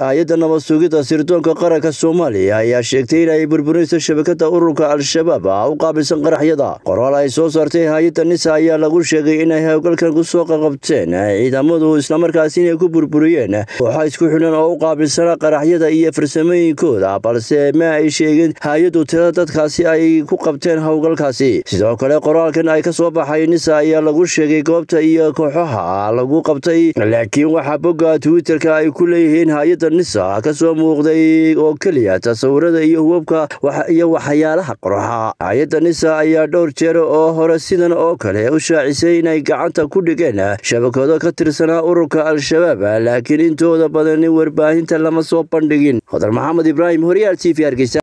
hay-adda nabad sugidda sirdoonka qaranka soomaaliya ayaa sheegtay inay burburinayso shabakada ururka al-shabaab u qaabilsan qaraxyada qoraal ay soo saartay hay-adda nisa ayaa lagu sheegay inay howlgalkan kusoo qaqabteen ciidamadu islamarkaasi inay ku burburiyeen kooxa isku xidhan oo u qaabilsana qaraxyada iyo farsamooyinkooda balse ma ay sheegin hay-addu tirada dadkaasi ay ku qabteen howlgalkaasi sidoo kale qoraalkan ay ka soo baxay nisa ayaa lagu sheegay goobta iyo kooxaha lagu qabtay laakiin waxaa bogga twitterka ay ku leeyihiin hay-adda nisa ka soo muuqday oo keliya tasawirada iyo hubabka iyo waxyaalaha qoroxa hay-adda nisa ayaa dhowr jeer oo hore sidan oo kale u shaacisay inay gacanta ku dhigeen shabakado ka tirsanaa ururka al-shabaab laakiin intooda badan warbaahinta lama soo bandhigin hodar maxamed ibraahim horyaal t v hargeysa